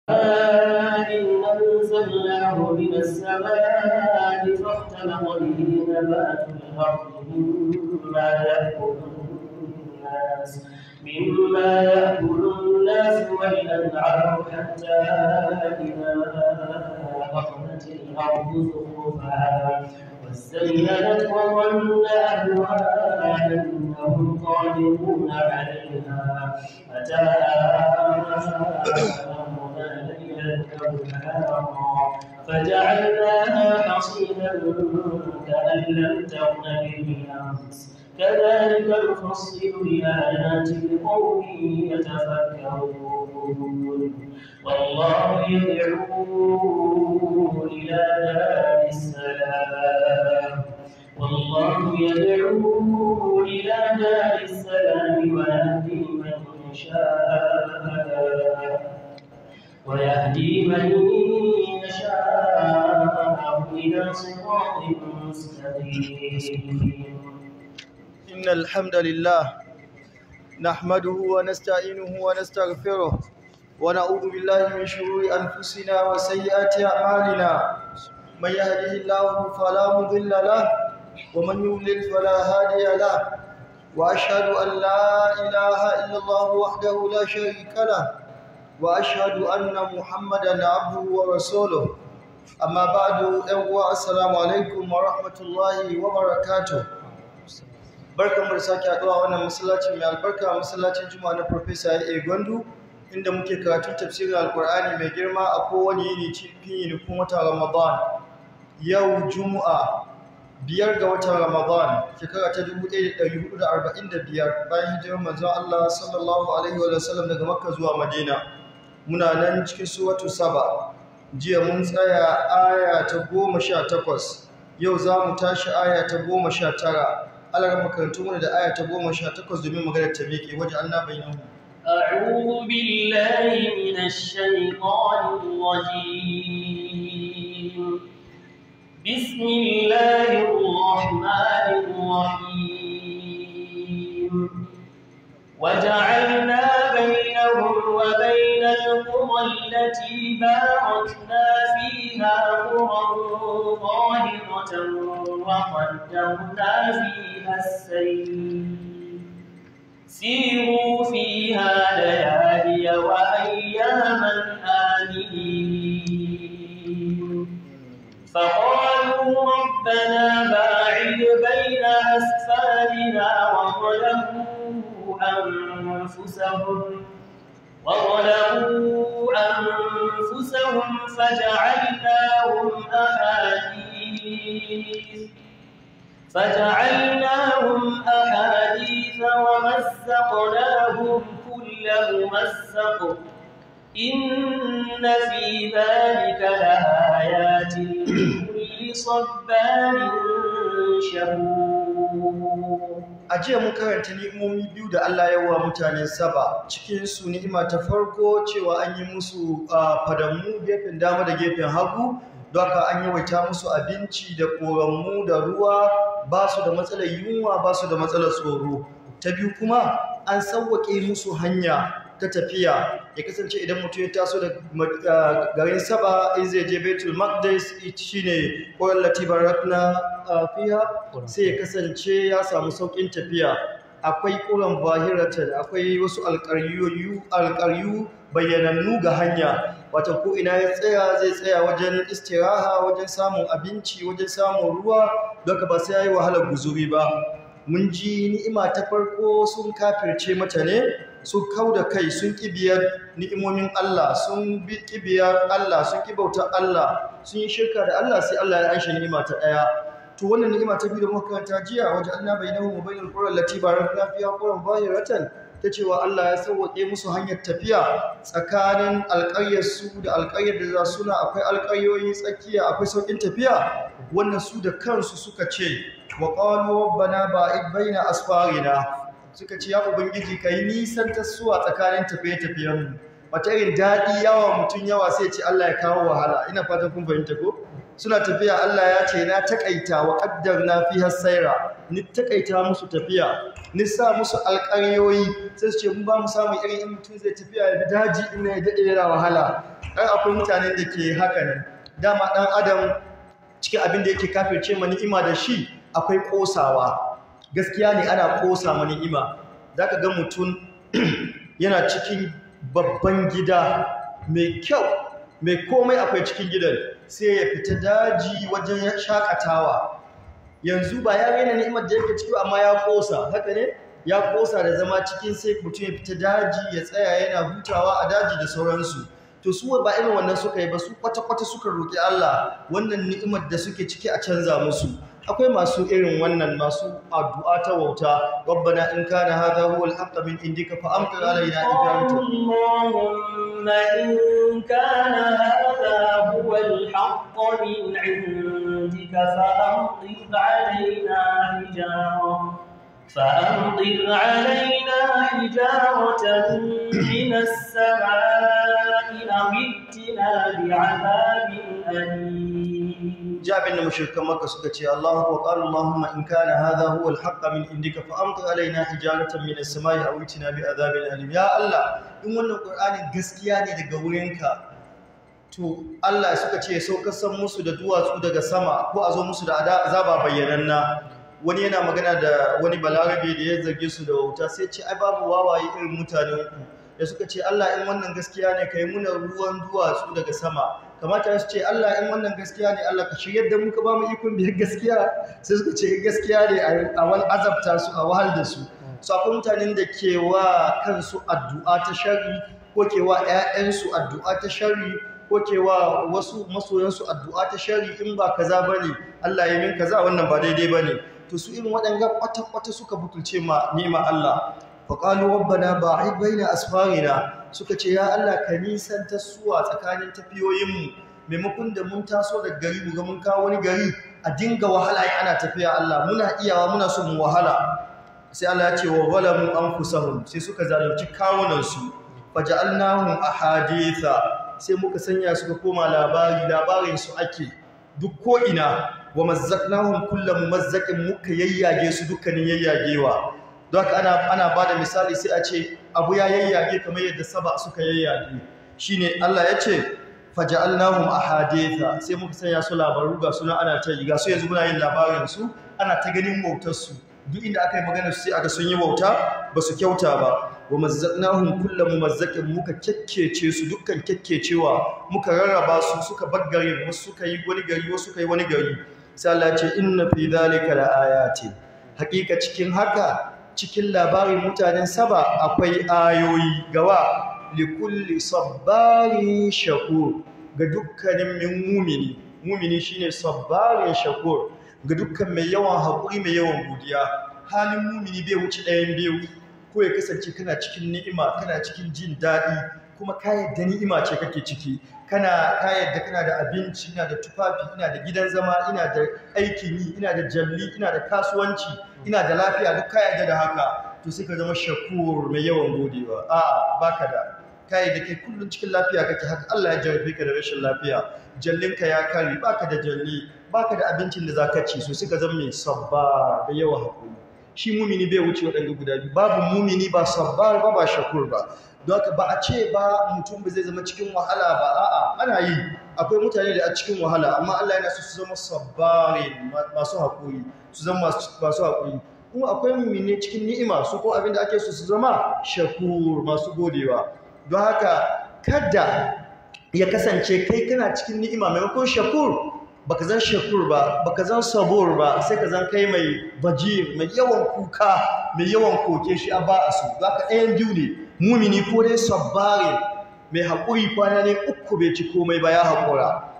إن أنزلناه من السماء فاختلط به نبات الأرض مما يأكل الناس مما يأكل الناس والأنعام حتى إذا أخذت الأرض زخرفها وزينت وظن أهلها أنهم قادرون عليها أتاها أمرنا ليلا أو نهارا فجعلناها حصيدا كأن لم تغن بالأمس كذلك نفصل الآيات لقوم يتفكرون والله يدعو إلى دار السلام والله يدعو إلى دار السلام ويهدي من شاء ويهدي من يشاء إلى صراط مستقيم إن الحمد لله نحمده ونستعينه ونستغفره ونعوذ بالله من شرور أنفسنا وسيئات أعمالنا من يهده الله فلا مضل له ومن يضلل فلا هادي له وأشهد أن لا إله إلا الله وحده لا شريك له وأشهد أن محمدا عبده ورسوله أما بعد أيها السلام عليكم ورحمة الله وبركاته barkan mu da sake haɗuwa wannan masallacin mai albarka masallacin juma'a na Professor A. Gwandu inda muke karatun tafsirin alkur'ani mai girma a kowane yini cikin yinikun watan Ramadan yau juma'a biyar ga watan Ramadan shekara ta 1445 bayan hijirar manzon Allah sallallahu alaihi wa sallam daga Makka zuwa Madina muna nan cikin suratu Saba jiya mun tsaya aya ta 18 yau za mu tashi aya ta 19 Allah makarantu mana da aya ta 18 domin magana ta miƙe waje Allah bainahu أعوذ بالله من الشيطان الرجيم بسم الله الرحمن الرحيم وجعلنا بينهم وبين القرى التي باركنا فيها قرى ظاهرة وقدرنا فيها السير سيروا فيها ليالي وأياما آمنين فقالوا ربنا باعد بين أسفارنا وظلموا أنفسهم وظلموا أنفسهم فجعلناهم أحاديث فجعلناهم أحاديث ومزقناهم كل ممزق إن في ذلك لآيات لكل صبار شكور a jiya mun karanta ni'imomi biyu da Allah ya wa mutanen Saba cikin su ni'ima ta farko cewa an yi musu ah, fadamu gefen dama da gefen hagu don haka an yawaita musu abinci da koranmu da ruwa ba su da matsalar yunwa ba su da matsalar tsoro ta biyu kuma an sauwaƙe musu hanya ta tafiya ya kasance idan mutum ya taso da ah, garin Saba in zai je Baitul Maqdis shine Qur'an Latibarakna fiha sai ya kasance ya samu saukin tafiya akwai ƙuran bahiratan akwai wasu alƙaryu alƙaryu bayyanannu ga hanya wata ko ina ya tsaya zai tsaya wajen istiraha wajen samun abinci wajen samun ruwa don ka ba sai yayi wahalar guzuri ba mun ji ni'ima ta farko sun kafirce mata ne sun kau da kai sun kibiyar ni'imomin Allah sun bi kibiyar Allah sun kibautar Allah sun yi shirka da Allah sai Allah ya aisha ni'ima ta ɗaya to wannan ni'ima ta biyu da muka karanta jiya wajen Allah bainahu wa bainal qura allati barakna fiha quran zahiratan ta cewa Allah ya sauwaƙe musu hanyar tafiya tsakanin alƙaryar su da alƙaryar da za suna akwai alƙaryoyi tsakiya akwai sauƙin tafiya wannan su da kansu suka ce wa qalu rabbana ba'id baina asfarina suka ce ya ubangiji kai nisan tasuwa tsakanin tafiye-tafiyen mu wata irin daɗi yawa mutum yawa sai ce Allah ya kawo wahala ina fatan kun fahimta ko suna tafiya Allah ya ce na takaita wa qaddarna fiha sayra ni takaita musu tafiya ni sa musu alƙaryoyi sai su ce mun ba mu samu irin in mutum zai tafiya ya bi daji in ya daɗe yana wahala ai akwai mutanen da ke haka ne dama ɗan adam cikin abin da yake kafirce ma ni'ima da shi akwai ƙosawa gaskiya ne ana ƙosa ma ni'ima za ka ga mutum yana cikin babban gida mai kyau mai komai akwai cikin gidan sai ya fita daji wajen shakatawa yanzu ba ya raina ni'imar da yake ciki amma ya kosa haka ne ya kosa da zama cikin sai mutum ya fita daji ya tsaya yana hutawa a daji da sauransu to su ba irin wannan suka yi ba su kwata-kwata suka roƙi Allah wannan ni'imar da suke ciki a canza musu akwai masu irin wannan masu addu'a ta wauta rabbana in kana hadha huwa al-haqq min indika fa amtir alaina ijaratan اللهم إن كان هذا هو الحق من عندك فأمطر علينا حجارة فأمطر علينا حجارة من السماء أو ائتنا بعذاب أليم ji abin da mushrikan Makka suka ce Allahu wa qala Allahumma in kana hadha huwa al-haqq min indika fa amtir alaina hijaratan min as-samai aw itina bi adhabin alim ya Allah in wannan Qur'anin gaskiya ne daga wurinka to Allah suka ce saukar san musu da duwatsu daga sama ko a zo musu da azaba bayyananna wani yana magana da wani balarabe da ya zarge su da wauta sai ce ai babu wawaye irin mutanen ku da suka ce Allah in wannan gaskiya ne kai muna ruwan duwatsu daga sama kamata su ce Allah in wannan gaskiya ne Allah ka shiryar da mu ka ba mu ikon biyar gaskiya sai suka ce gaskiya ne a wani azabta su a wahal da su su akwai mutanen da ke wa kansu addu'a ta sharri ko ke wa 'ya'yansu addu'a ta sharri ko ke wa wasu masoyansu addu'a ta sharri in ba kaza bane Allah ya min kaza wannan ba daidai bane to su irin waɗanga kwata-kwata suka butulce ma nema Allah faƙalu rabbana ba'id baina asfarina suka ce ya Allah ka nisan ta suwa tsakanin tafiyoyinmu maimakon da mun taso da gari mu ga mun kawo wani gari a dinga wahala ana tafiya Allah muna iyawa muna so mu wahala sai Allah ya ce wa zalamu anfusahum sai suka zalunci kawunan su faja'alnahum ahaditha sai muka sanya suka koma labari labarin su ake duk ko ina wa mazzaqnahum kullu mumazzaqin muka yayyage su dukkanin yayyagewa don haka ana ana bada misali sai a ce abu ya yayyage kamar yadda saba suka yayyage shine Allah ya ce faja'alnahum ahaditha sai muka sanya su labaru ga suna ana ta yi ga su yanzu muna yin labarin su ana ta ganin wautar su duk inda aka yi magana su sai aka sun yi wauta ba su kyauta ba wa mazzaqnahum kullu mumazzaqin muka kekkece su dukkan kekkecewa muka rarraba su suka baggare wasu suka yi wani gari wasu suka yi wani gari sai Allah ya ce inna fi dhalika laayatin hakika cikin haka cikin labarin mutanen saba akwai ayoyi gawa likulli sabbarin shakur ga dukkanin min mumini mumini shine sabbarin shakur ga dukkan mai yawan haƙuri mai yawan godiya halin mumini bai wuce ɗayan biyu ko ya kasance kana cikin ni'ima kana cikin jin daɗi kuma ka yadda ni'ima ce kake ciki kana ka yadda kana da abinci ina da tufafi ina da gidan zama ina da aikin yi ina da jalli ina da kasuwanci ina da lafiya duk ka yadda da haka to sai ka zama shakur mai yawan godewa a baka da kai da kai kullum cikin lafiya kake haka Allah ya jarabe ka da rashin lafiya jallinka ya kare baka da jalli baka da abincin da zaka ci so sai ka zama mai sabba da yawa hakuri shi mumini bai wuce waɗanda guda biyu babu mumini ba sabbar ba ba shakur ba don haka ba a ce ba mutum ba zai zama cikin wahala ba a'a ana yi akwai mutane da a cikin wahala amma Allah yana so su zama sabbare masu haƙuri su zama masu haƙuri kuma akwai mumini cikin ni'ima su ko abin da ake so su zama shakur masu godewa don haka kada ya kasance kai kana cikin ni'ima maimakon shakur baka zan shakur ba baka zan sabur ba sai ka zan kai mai baji mai yawan kuka mai yawan koke shi a ba a su zaka ɗayan biyu ne mumini ko dai sabbare mai haƙuri kwana ne uku bai ci komai ba ya haƙura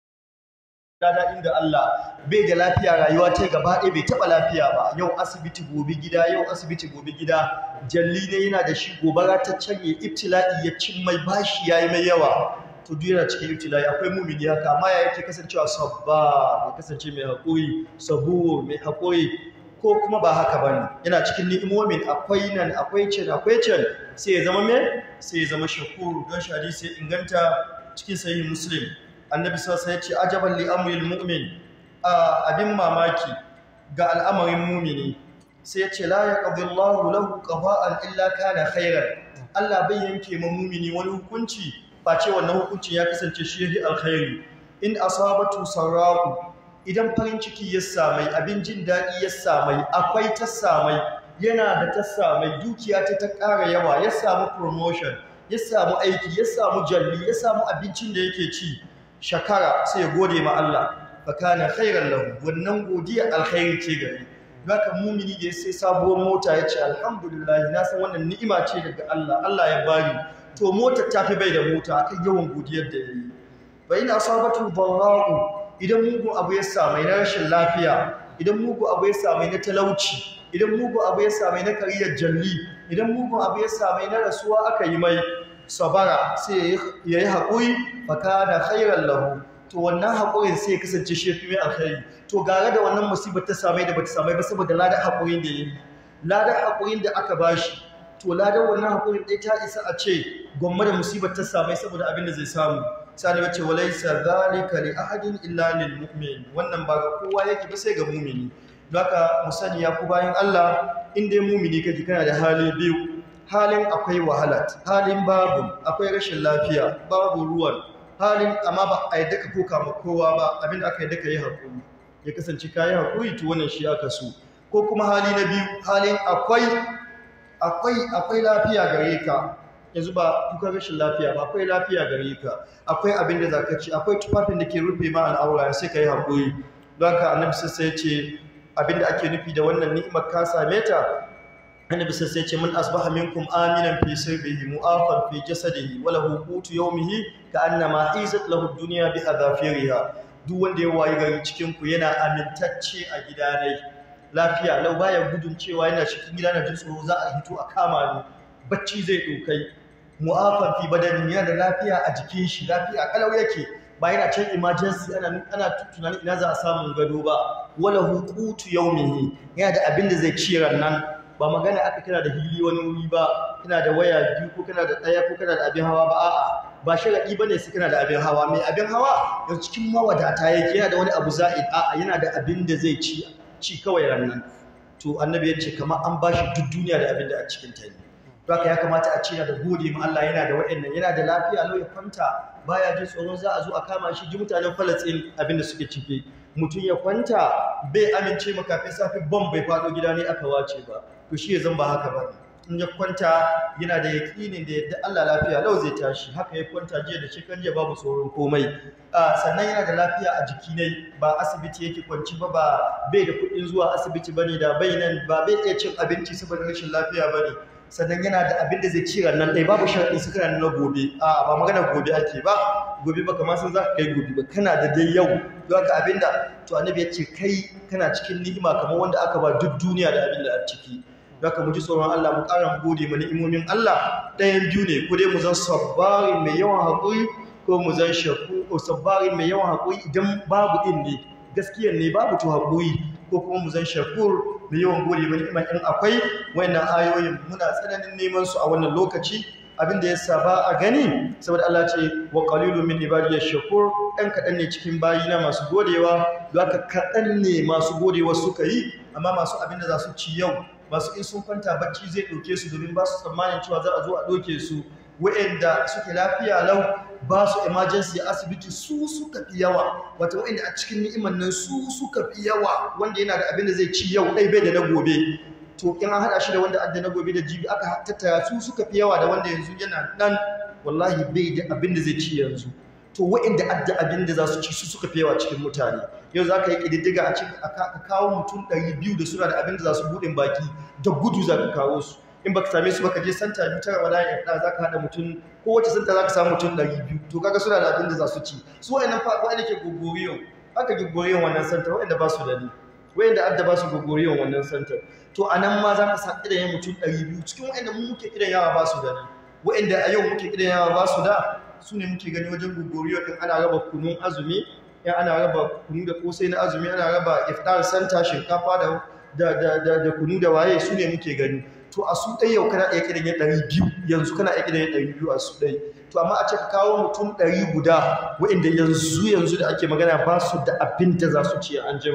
dada inda Allah bai da lafiya rayuwa ta gaba ɗaya bai taɓa lafiya ba yau asibiti gobe gida yau asibiti gobe gida jalli ne yana da shi gobara ta canye ibtila'i ya cin mai bashi yayi mai yawa to duk yana cikin ibtila'i akwai mumini haka amma ya yake kasancewa sabba ya kasance mai haƙuri sabur mai haƙuri ko kuma ba haka bane yana cikin ni'imomin akwai nan akwai can akwai can sai ya zama me sai ya zama shakur don shi hadisi ya inganta cikin sahih muslim annabi sallallahu alaihi wasallam ya ce ajaban li amril mu'min abin mamaki ga al'amarin mumini sai ya ce la yaqdi Allahu lahu qada'an illa kana khairan Allah bai yanke ma mumini wani hukunci face wannan hukuncin ya kasance shi yafi alkhairi in asabatu sarra'u idan farin ciki ya samai abin jin daɗi ya samai akwai ta samai yana da ta samai dukiya ta ta ƙara yawa ya samu promotion ya samu aiki ya samu jalli ya samu abincin da yake ci shakara sai ya gode ma Allah fa kana khairan lahu wannan godiya alkhairi ce gare haka mumini da ya sai sabuwar mota ya ce alhamdulillah na san wannan ni'ima ce daga Allah Allah ya bani to motar ta fi bai da mota akan yawan godiyar da yayi fa ina asabatu dharra'u idan mugun abu ya samai na rashin lafiya idan mugun abu ya samai na talauci idan mugun abu ya samai na kariyar jalli idan mugun abu ya samai na rasuwa aka yi mai sabara sai ya yi haƙuri faka da khairar lahu to wannan haƙurin sai ya kasance shi fi mai alkhairi to gare da wannan musibar ta samai da bata samai ba saboda ladar haƙurin da ya yi ladar haƙurin da aka bashi to ladar wannan haƙurin ɗaya ta isa a ce gwamma da musibar ta samai saboda abin da zai samu sani wace walaisa zalika li ahadin illa lil mu'min wannan ba ga kowa yake ba sai ga mu'mini don haka mu sani ya ku bayan Allah in dai mu'mini kake kana da hali biyu halin akwai wahala halin babu akwai rashin lafiya babu ruwan halin amma ba a yadda ka koka ma kowa ba abinda aka yadda ka yi haƙuri ya kasance ka yi haƙuri to wannan shi aka so ko kuma hali na biyu halin akwai akwai akwai lafiya gare ka yanzu ba kuka rashin lafiya ba akwai lafiya gare ka akwai abin da zaka ci akwai tufafin da ke rufe ma al'aura sai ka yi haƙuri don haka annabi sai ya ce abin da ake nufi da wannan ni'imar ka same ta annabi sai ya ce man asbaha minkum aminan fi sirbihi mu'afan fi jasadihi wa lahu qutu yawmihi ka annama izat lahu ad-dunya bi adhafiriha duk wanda ya wayi gari cikin ku yana amintacce a gidanai lafiya lau baya gudun cewa yana cikin gida na jin tsoro za a hito a kama ni bacci zai dokai mu'afan fi badanin yana da lafiya a jikin shi lafiya kalau yake ba yana can emergency ana ana tunanin ina za a samu gado ba wala huqutu yawmihi yana da abin da zai ci nan ba magana aka kira da hili wani wuri ba kana da waya biyu ko kana da ɗaya ko kana da abin hawa ba a'a ba sharadi bane sai kana da abin hawa mai abin hawa yanzu cikin mawadata yake yana da wani abu za'id a'a yana da abin da zai ci ci kawai rannan to annabi ya ce kamar an bashi duk duniya da abin da a cikin ta ne to haka ya kamata a ce yana da gode ma Allah yana da wa'annan yana da lafiya lau ya kwanta baya jin tsoron za a zo a kama shi ji mutanen Falastin abin da suke ciki mutum ya kwanta bai amince maka kafin safi bom bai faɗo gida ne aka wace ba to shi ya zan ba haka ba in ya kwanta yana da yaƙinin da yadda Allah lafiya lau zai tashi haka ya kwanta jiya da shekaran jiya babu tsoron komai sannan yana da lafiya a jiki ne ba asibiti yake kwanci ba ba bai da kuɗin zuwa asibiti bane da bai nan ba bai iya cin abinci saboda rashin lafiya bane sannan yana da abin da zai ci nan ɗaya babu sharaɗi su kana na gobe a ba magana gobe ake ba gobe ba kamar sun za ka kai gobe ba kana da dai yau don haka abin da to annabi ya ce kai kana cikin ni'ima kamar wanda aka ba duk duniya da abin da a ciki don haka mu ji tsoron Allah mu ƙara mu gode ma ni'imomin Allah ɗayan biyu ne ko dai mu zan sabbari mai yawan haƙuri ko mu zan shaku sabbari mai yawan haƙuri idan babu ɗin ne gaskiyar ne babu to haƙuri ko kuma mu zan shakur da yawan gode mai ni'imar in akwai wannan ayoyin muna tsananin neman su a wannan lokaci abinda ya saba a gani saboda Allah ce wa qalilun min ibadiyash shakur ɗan kaɗan ne cikin bayina masu godewa don haka kaɗan ne masu godewa suka yi amma masu abinda za su ci yau masu in sun kwanta bacci zai ɗauke su domin ba su tsammanin cewa za a zo a ɗauke su wa'anda suke lafiya lau ba su emergency a asibiti su suka fi yawa wata wa'anda a cikin ni'imar nan su suka fi yawa wanda yana da abin da zai ci yau ɗai bai da na gobe to in an haɗa shi da wanda adda na gobe da jibi aka tattara su suka fi yawa da wanda yanzu yana nan wallahi bai da abin da zai ci yanzu to wa'anda adda abin da za su ci su suka fi yawa cikin mutane yau za ka yi ƙididdiga a cikin ka kawo mutum ɗari biyu da suna da abin da za su buɗin baki da gudu za ka kawo su in baka same su baka je santa biyu ta Ramadan ya fada zaka hada mutum ko wace santa zaka samu mutum 200 to kaga suna da abin da za su ci su wayannan fa wanda ke gogoriyo aka gogoriyo wannan santa wayanda ba su da ni wayanda adda ba su gogoriyo wannan santa to anan ma zaka sa idan mutum 200 cikin wayanda mu muke idan yawa ba su da ni wayanda a yau muke idan yawa ba su da su ne muke gani wajen gogoriyo din ana raba kunun azumi in ana raba kunu da kosai na azumi ana raba iftar santa shinkafa da da da kunu da waye su ne muke gani to a su ɗaya yau kana iya kiran ya ɗari biyu yanzu kana iya kiran ya ɗari biyu a su ɗai to amma a ce ka kawo mutum ɗari guda waɗanda yanzu yanzu da ake magana ba su da abin da za su ci an jima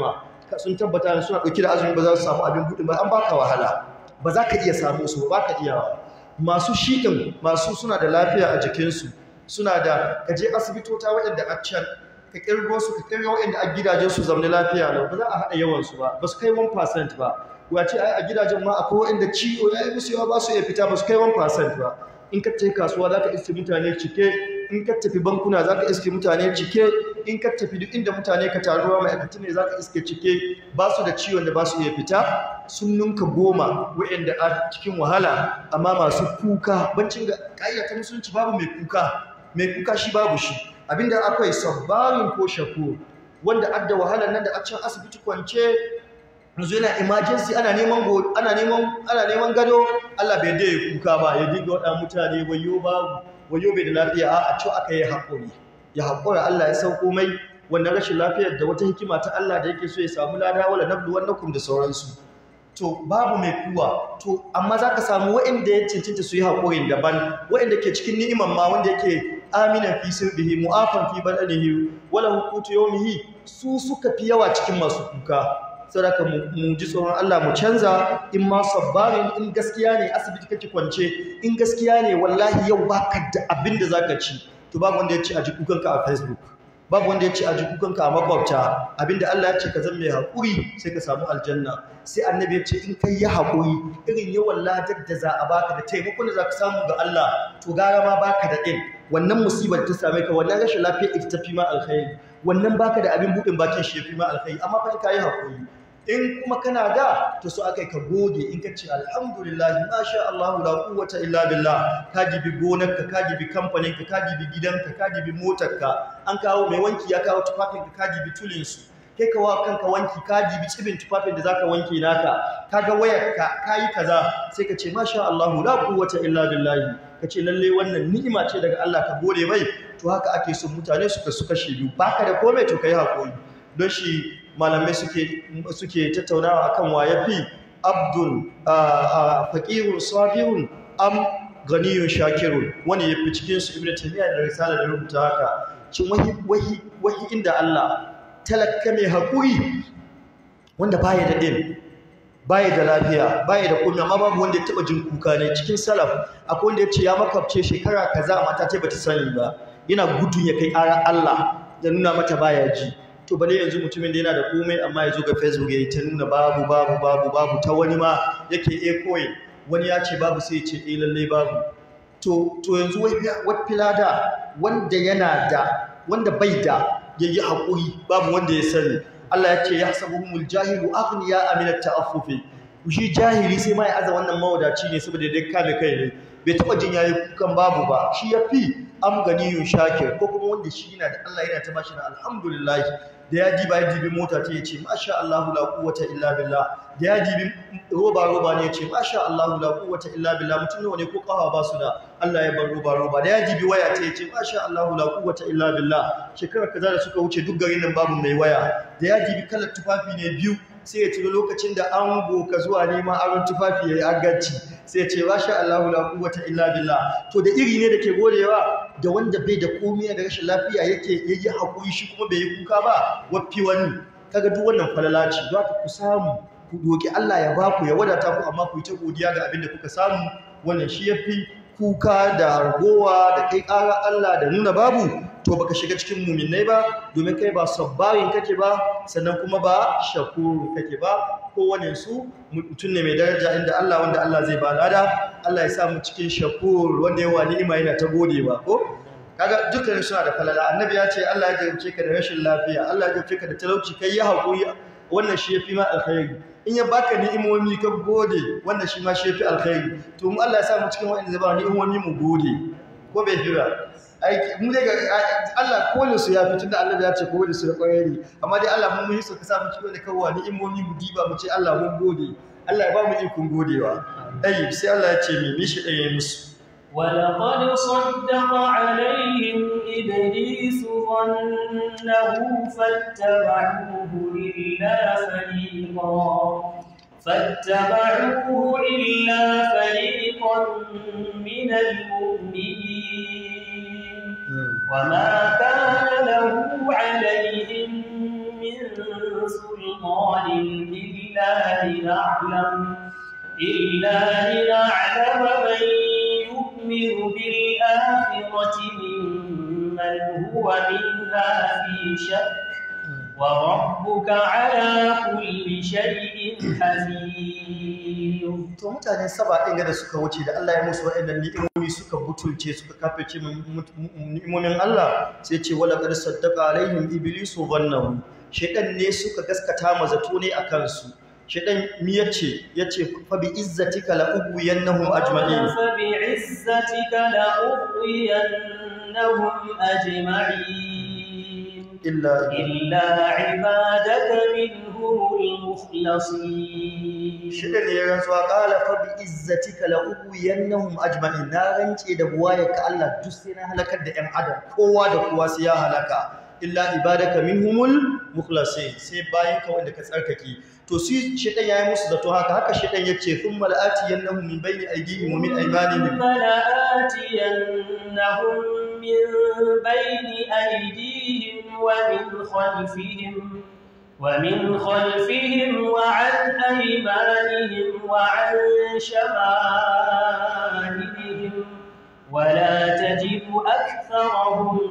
ka- sun tabbata suna ɗauki da azumi ba za su samu abin buɗe ba an baka wahala ba za ka iya samu su ba ka iya masu shiɗin masu suna da lafiya a jikinsu suna da ka je asibitota waɗanda a can ka kirgo su ka kirgo waɗanda a gidajen su zamani lafiya lau ba za a haɗa yawansu ba ba su kai 1% ba wace ai a gidajen ma akwai waɗanda ciwo ya yi musu yawa ba su iya fita ba su kai 1% ba in ka tafi kasuwa za ka iske mutane cike in ka tafi bankuna za ka iske mutane cike in ka tafi duk inda mutane ka taruwa ma'aikatu ne za ka iske cike ba su da ciwon da ba su iya fita sun ninka goma waɗanda a cikin wahala amma masu kuka bancin ga ƙayyata musulunci babu mai kuka mai kuka shi babu shi abinda akwai sabbarin ko shakur wanda adda wahalar nan da a can asibiti kwance yanzu yana emergency ana neman go- ana neman ana neman gado Allah bai da ya kuka ba ya diga wada mutane wayo babu wayo bai da lafiya a a ce aka yi hakuri ya hakura Allah ya sauko mai wannan rashin lafiyar da wata hikima ta Allah da yake so ya samu lada wala nablu wannakum da sauransu to babu mai kuwa to amma zaka samu waɗanda ya cancanta su yi haƙurin daban waɗanda ke cikin ni'iman ma wanda yake aminan fi sirbihi mu'afan fi badanihi wala hukutu yawmihi su suka fi yawa cikin masu kuka saboda mu mu ji tsoron Allah mu canza in ma sabbarin in gaskiya ne asibiti kake kwance in gaskiya ne wallahi yau baka da abin da zaka ci to babu wanda ya ci a ji kukanka a Facebook babu wanda ya ce a ji kukanka a makwabta abinda Allah ya ce ka zama mai haƙuri sai ka samu aljanna sai annabi ya ce in kai yi haƙuri irin yawan ladar da za a baka da taimakon da za ka samu ga Allah to gara ma baka da ɗin wannan musibar ta same ka wannan rashin lafiya ita ta fi ma alkhairi wannan baka da abin buɗin bakin shi ya fi ma alkhairi amma fa in ka yi haƙuri in kuma kana da to so akai ka gode in ka ce alhamdulillah masha Allah la quwwata illa billah ka dibi gonarka ka dibi kamfanin ka ka dibi gidanka ka dibi motarka an kawo mai wanki ya kawo tufafin ka ka dibi tulin su kai ka wa kanka wanki ka dibi cibin tufafin da zaka wanke naka kaga wayarka kayi kaza sai ka ce masha Allah la quwwata illa billah ka ce lalle wannan ni'ima ce daga Allah ka gode mai to haka ake son mutane suka suka biyu baka da komai to kai hakuri don shi malamai suke suke tattaunawa akan wa yafi abdul faqirun sabirun am ganiyun shakirun wani yafi cikin su ibnu taymiya da risala da rubuta haka cin wahi wahi wahi inda Allah talakka mai hakuri wanda baya da din baya da lafiya baya da komai amma babu wanda ya taba jin kuka ne cikin salaf akwai wanda ya ce ya makabce shekara kaza mata ta bata sani ba yana gudun ya kai ƙara Allah da nuna mata baya ji to bale yanzu mutumin da yana da komai amma ya zo ga facebook ya yi ta nuna babu babu babu babu ta wani ma yake e koyi wani ya ce babu sai ya ce eh lalle babu to to yanzu wata filada wanda yana da wanda bai da yayi hakuri babu wanda ya sani Allah ya ce yahsabuhumul jahilu aghniya aminat ta'affufi shi jahili sai ma ya aza wannan mawadaci ne saboda dai kame kai ne bai taba jin yayi kukan babu ba shi yafi am ganiyun shakir ko kuma wanda shi yana da Allah yana ta bashi da alhamdulillah da ya diba ya dibi mota ta yace masha Allah la quwwata illa billah da ya dibi roba roba ne yace masha Allah la quwwata illa billah mutum nawa ne ko kafa ba su da Allah ya bar roba roba da ya dibi waya ta yace masha Allah la quwwata illa billah shekara kaza da suka wuce duk garin nan babu mai waya da ya dibi kalar tufafi ne biyu sai ya tuno lokacin da an ka zuwa neman aron tufafi ya yi agaci sai ya ce masha Allahu la quwwata illa billah to da iri ne da ke godewa da wanda bai da komai da rashin lafiya yake yayi hakuri shi kuma bai yi kuka ba waffi wani kaga duk wannan falala ce za ku samu ku doki Allah ya baku ya wadata ku amma ku yi ta godiya ga abin da kuka samu wannan shi yafi kuka da ragowa da kai ƙara Allah da nuna babu to baka shiga cikin muminai ba domin kai ba sabbarin kake ba sannan kuma ba shakuru kake ba kowane su mutum ne mai daraja inda Allah wanda Allah zai ba lada Allah ya sa mu cikin shakur wanda yawa ni'ima yana ta gode ba ko kaga dukkan suna da falala annabi ya ce Allah ya jarumce ka da rashin lafiya Allah ya jarumce ka da talauci kai ya haƙuri wannan shi yafi ma alkhairi in ya baka ni'imomi ka gode wannan shi ma shi yafi alkhairi to mu Allah ya sa mu cikin wa'anda zai ba ni'imomi mu gode ko bai fi ba aiki mu dai ga Allah kowane su ya fi tunda Allah ya ce kowane su da kwarai ne amma dai Allah mun yi so ka sa mu cikin da kawwa ni'imomi mu diba mu ce Allah mun gode Allah ya ba mu ikon godewa ayi sai Allah ya ce mi mishi ɗaya musu ولقد صدق عليهم إبليس ظنه فاتبعوه إلا فريقا فاتبعوه إلا فريقا من المؤمنين وما كان له عليهم من سلطان إلا لنعلم إلا لنعلم من يؤمن بالآخرة ممن هو منها في شك وربك على كل شيء حفيظ to mutanen saba ɗin da suka wuce da Allah ya musu waɗannan ni'imomi suka butulce suka kafirce ni'imomin Allah sai ce wala qad saddaqa alaihim iblisu dhannahu shedan ne suka gaskata ma zato ne akan su shedan mi yace yace fa bi izzatika la ubiyannahum ajma'in فبعزتك لأغوينهم أجمعين illa إلا عبادك منهم المخلصين shedan ne ya rantsuwa qala fa bi izzatika la ubiyannahum ajma'in na rance da buwayarka Allah duk sai na halakar da ƴan adam kowa da kowa sai ya halaka illa ibadaka minhumul mukhlasin sai bayan ka wanda ka tsarkake to shi shedan yayi musu zato haka haka shedan yace thumma la'atiyannahum min bayni aydihim wa min aymanihim ثم لآتينهم من بين أيديهم ومن خلفهم ومن خلفهم وعن أيمانهم وعن شمائلهم ولا تجد أكثرهم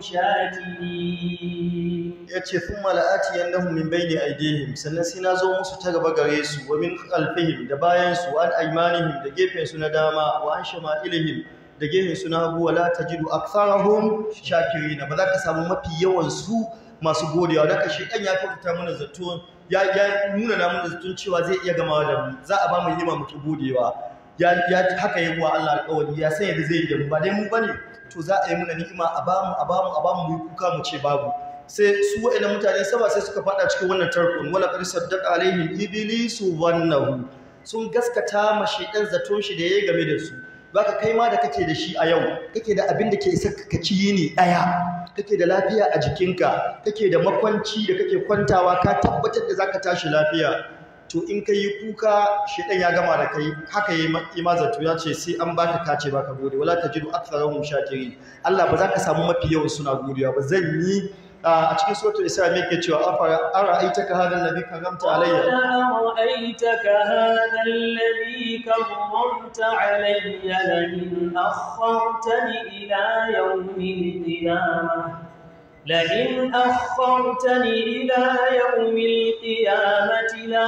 شاكرين yace thumma la'atiyannahum min bayni aydihim sannan sai na zo musu ta gaba gare su wa min khalfihim da bayan su an aymanihim da gefen su na dama wa an shama'ilihim da gefen su na hagu wala tajidu aktharahum shakirin ba za ka samu mafi yawan su masu godiya da ka shedan ya fita mana zato ya ya nuna na mana zato cewa zai iya gama da mu za a ba mu yima muke godewa ya ya haka yi wa Allah alƙawari ya san yadda zai yi da mu ba dai mu bane to za a yi muna ni'ima a bamu a bamu a bamu mu yi kuka mu ce babu sai su wa'annan mutane saba sai suka fada cikin wannan tarkon wala qad saddaqa alaihim iblisu wannahu sun gaskata ma shedan zaton shi da yayi game da su baka kai ma da kake da shi a yau kake da abin da ke isa ka ci yini daya kake da lafiya a jikinka kake da makwanci da kake kwantawa ka tabbatar da zaka tashi lafiya to in ka yi kuka shedan ya gama da kai haka yi ma zato ya ce sai an baka kace baka gode wala tajidu aktharahum shakirin Allah ba za ka samu mafi yawan suna godiya ba zan yi a cikin suratul isra me yake cewa afara ara'aitaka hadha alladhi karamta قال alayya أرأيتك هذا الذي كرمت علي لئن أخرتني إلى يوم القيامة لئن أخرتني إلى يوم القيامة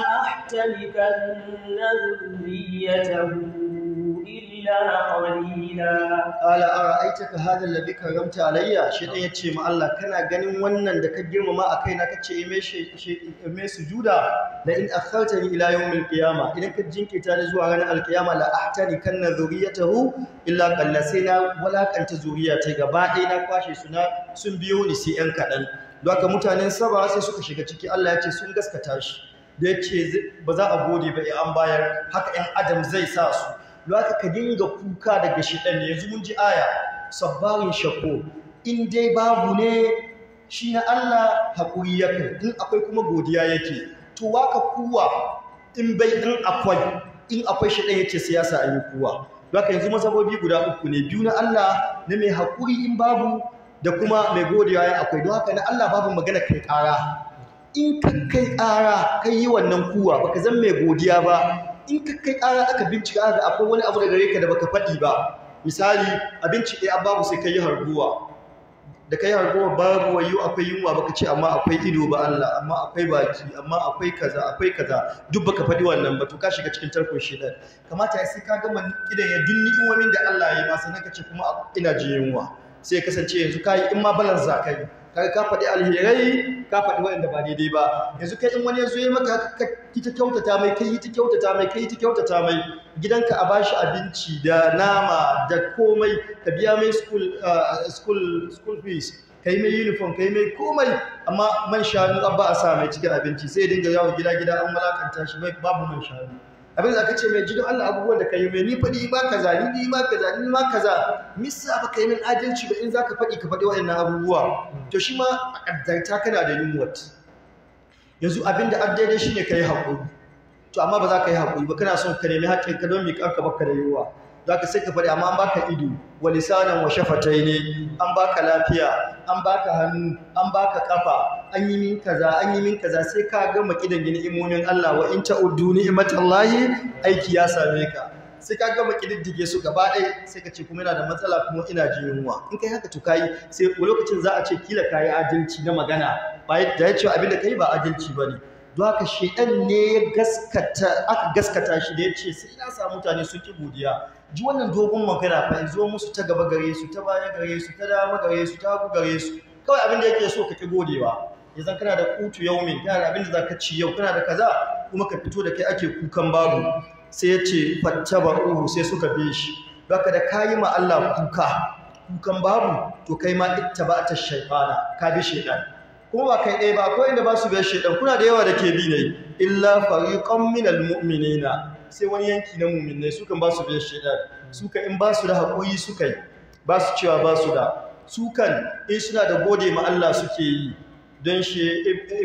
لأحتنكن ذريته إلا قليلا qala ara'aitaka hadha alladhi karamta alayya shedan ya ce ma Allah kana ganin wannan da ka girmama a kaina kace me shi me sujuda la in akhartani ila yawmil qiyama idan ka jinkita ni zuwa ranar alqiyama la ahtani kanna zuriyatahu illa qalla sai na walakanta zuriyata gaba ɗaya na kwashe su na sun biyo ni sai yan kaɗan don haka mutanen saba sai suka shiga ciki Allah ya ce sun gaskata shi da ya ce ba za a gode ba in an bayar haka ‘yan adam zai sa su don haka ka dinga kuka daga shiɗan ne yanzu mun ji aya sabbarin shako in dai babu ne shi na Allah haƙuri ya kai in akwai kuma godiya yake to waka kuwa in bai in akwai in akwai shiɗan yake siyasa a yi kuwa don haka yanzu masabobi guda uku ne biyu na Allah na mai haƙuri in babu da kuma mai godiya ya akwai don haka na Allah babu magana kai ƙara in ka kai ƙara kai yi wannan kuwa baka zan mai godiya ba in ka kai ƙara aka bincika aka ga akwai wani abu da gare ka da baka faɗi ba misali abinci ɗaya babu sai ka yi harguwa da kai harguwa babu wayo akwai yunwa baka ce amma akwai ido ba Allah amma akwai baki amma akwai kaza akwai kaza duk baka faɗi wannan ba to ka shiga cikin tarkon shedan kamata ya sai ka gama idan ya duk ni'imomin da Allah ya yi ma sannan ka ce kuma ina jin yunwa sai ya kasance yanzu kai in ma balance za ka yi kaga ka faɗi alherai ka faɗi waɗanda ba daidai ba yanzu kai in wani ya zo ya maka haka ka yi ta kyautata mai kai yi ta kyautata mai kai yi ta kyautata mai gidanka a bashi abinci da nama da komai ka biya mai school uh, school school fees kai mai uniform kai mai komai amma man shanu an ba a sa mai cikin abinci sai ya dinga yawo gida gida an malakanta shi bai babu man shanu abin da aka ce mai jikin Allah abubuwan da ka yi mai ni faɗi ma kaza ni ni ma kaza ni ma kaza misa ba ka yi min adalci ba in za ka faɗi ka faɗi waɗannan abubuwa to shi ma a ƙaddarta kana da yunwat yanzu abin da daidai shi ne ka yi haƙuri to amma ba za ka yi haƙuri ba kana son ka nemi haƙƙin ka don miƙa ka baka da yunwa za ka sai ka faɗi amma an baka ido wa lisanan wa shafatai ne an baka lafiya an baka hannu an baka kafa an yi min kaza an yi min kaza sai ka gama kidan ni'imomin Allah wa in ta'uddu ni'matallahi aiki ya same ka sai ka gama kididdige su gaba ɗaya sai ka ce kuma yana da matsala kuma ina jin yunwa in kai haka to kai sai lokacin za a ce kila kayi adalci na magana ba da ya ce abin da kai ba adalci bane don haka shedan ne ya gaskata aka gaskata shi da ya ce sai na samu mutane sun ki godiya ji wannan dogon magana fa zo musu ta gaba gare su ta baya gare su ta dama gare su ta hagu gare su kawai abin da yake so ka ki godewa yanzu kana da kutu yaumin kana da abin da zaka ci yau kana da kaza kuma ka fito da kai ake kukan babu sai ya ce fattaba'uhu sai suka bi shi baka da kayi ma Allah kuka kukan babu to kai ma ittaba'ata shaytana ka bi shaytan kuma ba kai ɗaya ba akwai inda ba su biyar shaytan kuna da yawa da ke bi ne illa fariqan minal mu'minina sai wani yanki na mu'minai su kan ba su biyar shaytan su kan in ba su da haƙuri su kai ba su cewa ba su da su kan in suna da gode ma Allah suke yi don shi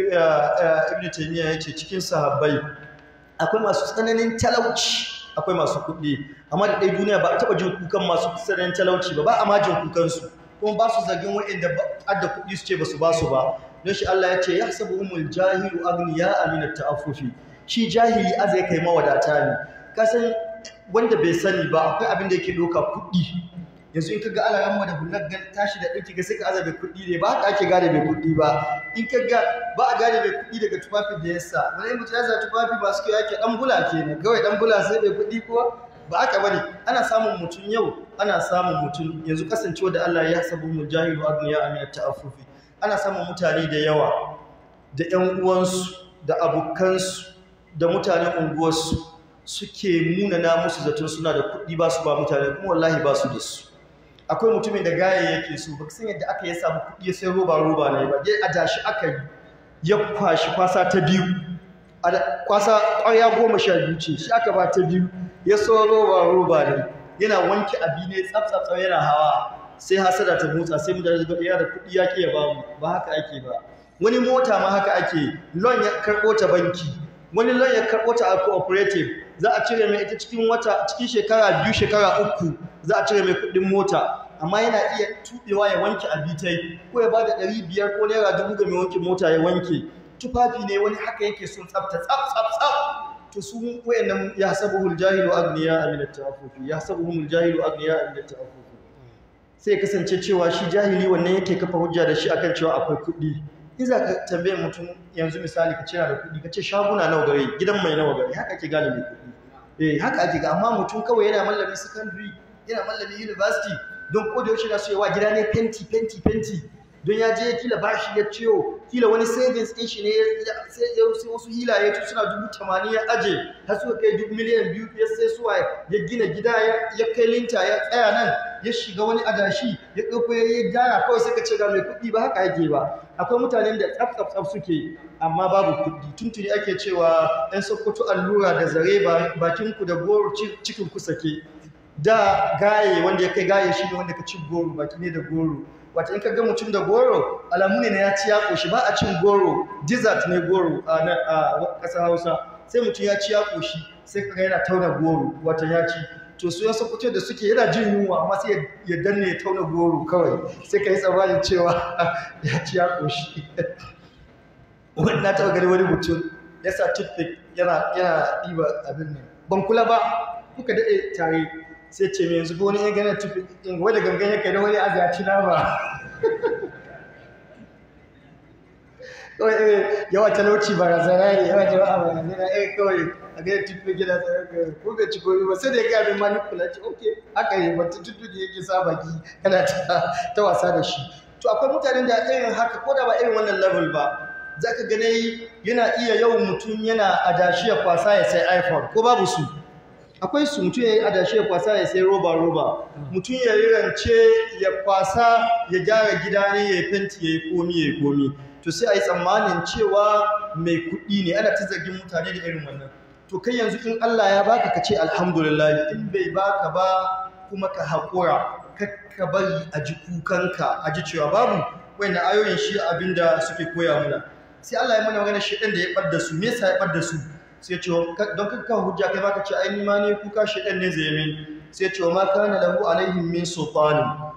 ibn taymiya yace cikin sahabbai akwai masu tsananin talauci akwai masu kuɗi amma da ɗaya duniya ba a taɓa jin kukan masu tsananin talauci ba ba a majin kukansu kuma ba su zargin waɗanda adda kuɗi su ce ba su ba su ba don shi Allah ya ce ya sabu umul jahilu agniya amina ta'affufi shi jahili a zai kai mawadata ne kasan wanda bai sani ba akwai abin da yake ɗauka kuɗi yanzu in ka ga alaran mu da hular tashi da ɗauki ga sai ka azabe kuɗi ne ba haka ake gane mai kuɗi ba in ka ga ba a gane mai kuɗi daga tufafin da ya sa wani mutum ya sa tufafi masu kyau yake ɗan bula kenan kawai ɗan bula sai mai kuɗi ko ba haka bane ana samun mutum yau ana samun mutum yanzu kasancewa da Allah ya sabu mu jahilu agniya amina ta'affufi ana samun mutane da yawa da ƴan uwansu da abokansu da mutanen unguwarsu suke munana musu zaton suna da kuɗi ba su ba mutane kuma wallahi ba su da su akwai mutumin da gaya yake so ba san yadda aka yi samu kuɗi ya sai roba roba ne ba dai a dashi aka yi ya kwashi kwasa ta biyu kwasa ƙwarya goma sha biyu ce shi aka ba ta biyu ya so roba roba ne yana wanke abi ne tsaf yana hawa sai hasada ta motsa sai mu da ya da kuɗi ya ke ba mu ba haka ake ba wani mota ma haka ake lon ya karɓo ta banki wani lon ya karɓo ta a cooperative za a cire mai ita cikin wata cikin shekara biyu shekara uku za a cire mai kuɗin mota amma yana iya tuɓewa ya wanke abitai ko ya bada ɗari biyar ko naira dubu ga mai wanke mota ya wanke tufafi ne wani haka yake sun tsafta tsaf tsaf tsaf to su wayannan ya sabuhul jahilu agniya min at-ta'affufi ya sabuhul jahilu agniya min at-ta'affufi sai kasance cewa shi jahili wannan yake kafa hujja da shi akan cewa akwai kuɗi in za ka tambaye mutum yanzu misali ka ce da kuɗi ka ce shaguna nawa gare gidan mai nawa gare haka ake gane mai kuɗi eh haka ake ga amma mutum kawai yana mallamin secondary yana mallamin university don ko da yaushe na so yawa gida ne fenti fenti fenti don ya je kila bashi ya ciwo kila wani savings ɗin shi ne sai wasu hilaye tun suna dubu tamanin ya aje har suka kai dubu miliyan biyu ya sai suwa ya gina gida ya kai linta ya tsaya nan ya shiga wani adashi ya ɗauko ya yi gyara kawai sai ka ce ga mai kuɗi ba haka yake ba akwai mutanen da tsaf tsaf tsaf suke amma babu kuɗi tuntuni ake cewa ɗan sokoto allura da zare bakin ku da goro cikin ku sake da gaye wanda ya kai gaye shi ne wanda ka ci goro baki ne da goro wata in ka ga mutum da goro alamu ne na ya ci ya koshi ba a cin goro desert ne goro a ƙasar hausa sai mutum ya ci ya koshi sai ka ga yana tauna goro wata ya ci to su yan sokoto da suke yana jin yunwa amma sai ya danne ya tauna goro kawai sai ka yi tsammanin cewa ya ci ya koshi wani na taɓa gani wani mutum ya sa toothpick yana ɗiba abin nan ban kula ba kuka daɗe tare sai ce mai yanzu wani ya gane tufi in wadda gangan ya kai na wani azaci na ba kawai irin yawa talauci ba razana ne yawa jama'a ba razana eh kawai a gane tufi gida tsaye ko bai ci koyi ba sai da ya gaya min manipula ce ok haka yi ba tutu da yake sa baki kana ta wasa da shi to akwai mutanen da irin haka ko da ba irin wannan level ba za ka gane yana iya yawan mutum yana adashi ya kwasa ya sai iphone ko babu su akwai su mutum ya yi adashi ya kwasa ya sai roba roba mutum ya yi rance ya kwasa ya gyara gida ne ya yi fenti ya yi komi ya yi komi to sai a yi tsammanin cewa mai kuɗi ne ana ta zargin mutane da irin wannan to kai yanzu in Allah ya baka ka ce alhamdulillah in bai baka ba kuma ka haƙura ka bari a ji kukanka a ji cewa babu wanda ayoyin shi abinda suke koya mana sai Allah ya mana magana shi ɗan da ya ɓadda su me yasa ya ɓadda su sai ce don kakka hujja kai baka ce ai ma ne kuka shi ɗan ne zai min sai ce ma kana lahu alaihim min sultanin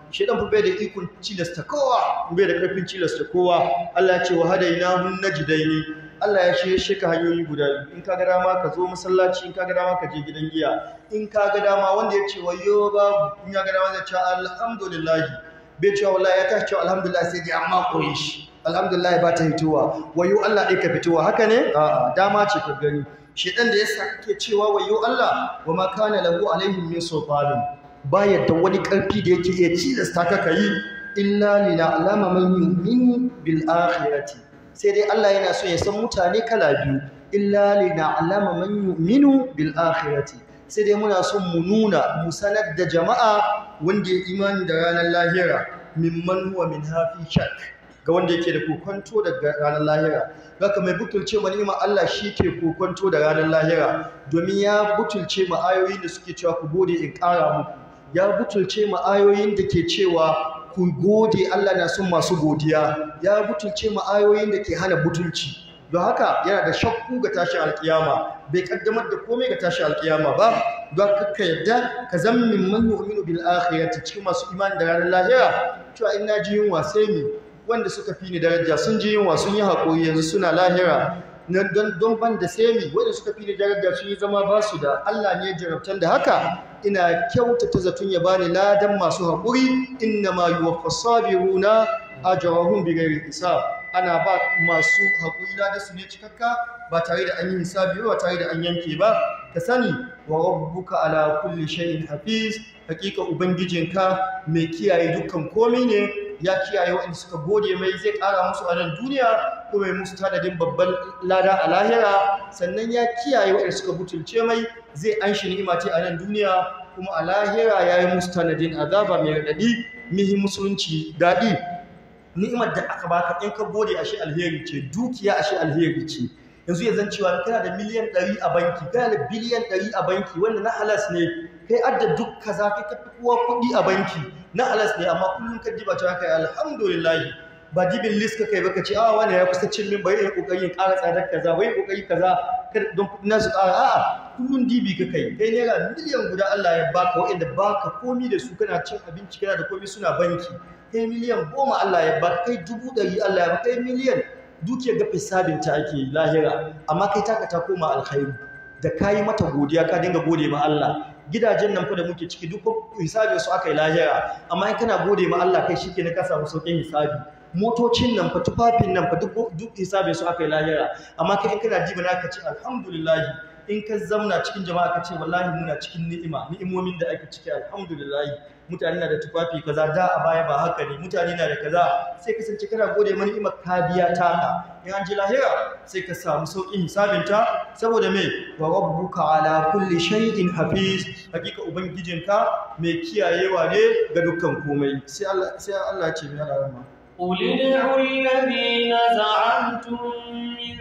shedan fa bai da ikon cilasta kowa bai da karfin cilasta kowa Allah ya ce wa hadainahu najdaini Allah ya shirye shi ka hanyoyi guda biyu in ka ga dama ka zo masallaci in ka ga dama ka je gidan giya in ka ga dama wanda ya ce wayo babu in ya ga dama zai ce alhamdulillah bai cewa wallahi ya tashi cewa alhamdulillah sai dai amma koyi shi alhamdulillah ba ta hitowa wayo Allah ɗaya ka fitowa haka ne a'a dama ce ka gani shedan da yasa kake cewa wayo Allah wa ma kana lahu alaihim min sultanin ba yadda wani karfi da yake iya cilasta ka kai illa lina'lama man yu'minu bil akhirati sai dai Allah yana so ya san mutane kala biyu illa lina'lama man yu'minu bil akhirati sai dai muna son mu nuna mu sanar da jama'a wanda ya imani da ranar lahira mimman huwa min hafi shak ga wanda yake da kokonto daga ranar lahira haka mai butulce ma ni'ima Allah shi ke kokonto da ranar lahira domin ya butulce ma ayoyin da suke cewa ku gode in ƙara muku ya butulce ma ayoyin da ke cewa ku gode Allah na son masu godiya ya butulce ma ayoyin da ke hana butulci don haka yana da shakku ga tashin alkiyama bai kaddamar da komai ga tashin alkiyama ba don ka yadda ka zama min man yu'minu bil akhirati cikin masu imani da ranar lahira cewa in na ji yunwa sai ni wanda suka fi ni daraja sun ji yunwa sun yi haƙuri yanzu suna lahira don don ban da sai mi wanda suka fi ni daraja sun yi zama ba su da Allah ne jarabtan da haka ina kyautata zaton ya bani ladan masu haƙuri inna ma yuwaffas sabiruna ajrahum bighairi hisab ana ba masu haƙuri ladan su ne cikakka ba tare da an yi hisabi ba tare da an yanke ba ka sani wa rabbuka ala kulli shay'in hafiz hakika ubangijinka mai kiyaye dukkan komai ne ya kiyaye waɗanda suka gode mai zai ƙara musu a nan duniya ko mai musu tanadin babban lada a lahira sannan ya kiyaye waɗanda suka butulce mai zai an shi ni'ima ce a nan duniya kuma a lahira ya yi musu tanadin azaba mai raɗaɗi mihi musulunci daɗi ni'imar da aka baka in ka gode ashe alheri ce dukiya ashe alheri ce yanzu ya zan cewa kana da miliyan ɗari a banki kana da biliyan ɗari a banki wanda na halas ne kai adda duk kaza kai ka fi kowa kuɗi a banki na halas ne amma kullum ka diba ta kai alhamdulillah ba dibin list ka kai ba ka ce a wani ya kusa cin min bai yi kokarin ƙara tsadar kaza bai kokari kaza don kuɗi na su ƙara a'a kullum dibi ka kai kai naira miliyan guda Allah ya baka waɗanda baka komi da su kana cin abinci kana da komi suna banki kai miliyan goma Allah ya baka kai dubu ɗari Allah ya baka kai miliyan dukiyar ga sabinta ake lahira amma kai taka ta koma alkhairu da kayi mata godiya ka dinga gode ma Allah gidajen nan fa da muke ciki duk hisabin su aka yi lahira amma in kana gode ma Allah kai shike ne ka samu sauƙin hisabi motocin nan fa tufafin nan fa duk hisabin su aka yi lahira amma kai in kana ji bana ka ce alhamdulillah in ka zamna cikin jama'a ka ce wallahi muna cikin ni'ima ni'imomin da ake ciki alhamdulillah mutane na da tufafi kaza da a baya ba haka ne mutane na da kaza sai kasance kana gode mani ni'imar ka biya taka in an ji lahira sai ka samu sauƙin hisabinta saboda me wa rabbuka ala kulli shay'in hafiz hakika ubangijinka mai kiyayewa ne ga dukkan komai sai Allah sai Allah ya ce min Allah قل ادعوا الذين زعمتم من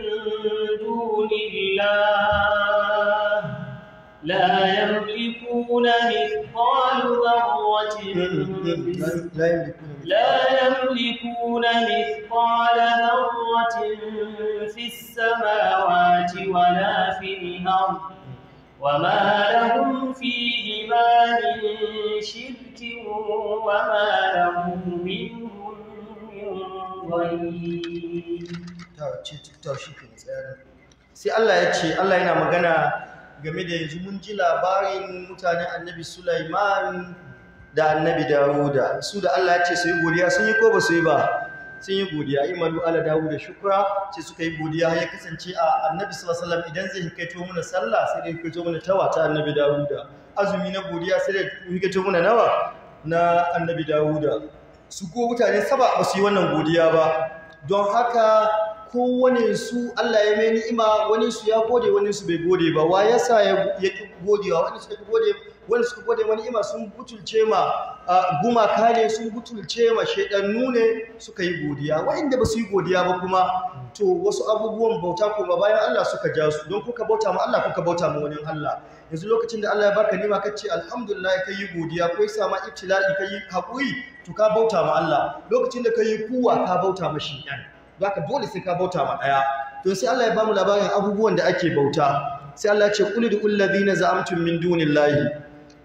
دون الله لا يملكون مثقال ذرة لا يملكون مثقال ذرة في السماوات ولا في الأرض وما لهم فيهما من شرك وما له منهم sai Allah ya ce Allah yana magana game da yanzu mun ji labarin mutanen annabi Sulaiman da annabi Dawuda su da Allah ya ce su yi godiya sun yi ko ba su yi ba sun yi godiya imanu ala Dawuda shukra ce suka yi godiya ya kasance a annabi sallallahu alaihi wasallam idan zai hikaito mana sallah sai dai hikaito mana tawa ta annabi Dawuda azumi na godiya sai dai hikaito mana nawa na annabi Dawuda su ko mutane saba ba su yi wannan godiya ba don haka kowane su Allah ya mai ni'ima wani su ya gode wani su bai gode ba wa yasa ya ki godewa wani suka gode wani suka gode wani ni'ima sun butulce ma gumaka ne sun butulce ma shedannu ne suka yi godiya wa'inda ba su yi godiya ba kuma to wasu abubuwan bauta kuma bayan Allah suka ja su don kuka bauta ma Allah kuka bauta ma wani Allah yanzu lokacin da Allah ya baka nima kace alhamdulillah kai yi godiya kai sama ibtila'i kai hakuri to ka bauta ma Allah lokacin da kai kuwa ka bauta ma shi ɗan zaka dole sai ka bauta ma daya to sai Allah ya bamu labarin abubuwan da ake bauta sai Allah ya ce qul lil ladina za'amtum min dunillahi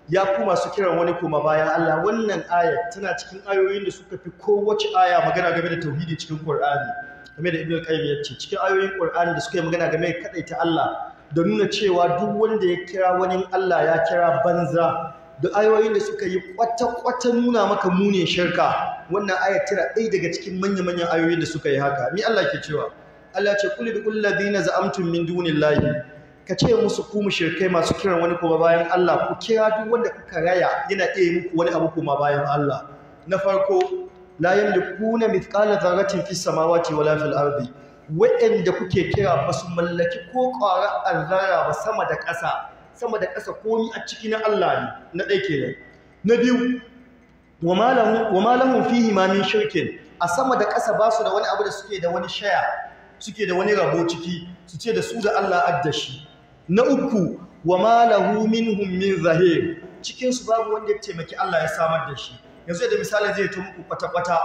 ya ku masu kiran wani koma bayan Allah wannan ayat tana cikin ayoyin da suka fi kowace aya magana game da tauhidi cikin Qur'ani game da Ibn Qayyim ya ce cikin ayoyin Qur'ani da suka yi magana game da kadaita Allah da nuna cewa duk wanda ya kira wani Allah ya kira banza da ayoyin da suka yi kwata-kwata nuna maka munin shirka wannan ayat tana ɗaya daga cikin manya-manyan ayoyin da suka yi haka ni Allah ke cewa Allah ce kulli bi kulli ladina za'amtum min dunillahi ka ce musu ku mushrikai masu kiran wani kuma bayan Allah ku kira duk wanda kuka raya yana iya muku wani abu kuma bayan Allah na farko la yamlikuna mithqala dharratin fis samawati wala fil ardi wa'anda kuke kira ba su mallaki ko ƙwara azzara ba sama da ƙasa sama da ƙasa komi a ciki na Allah ne na ɗaya kenan na biyu wa ma lahum fihi ma min shirkin a sama da ƙasa ba su da wani abu da suke da wani shaya suke da wani rabo ciki su ce da su da Allah addashi na uku wa ma lahu minhum min zahir cikin su babu wanda ya taimaki Allah ya samar da shi yanzu da misali zai to muku kwata-kwata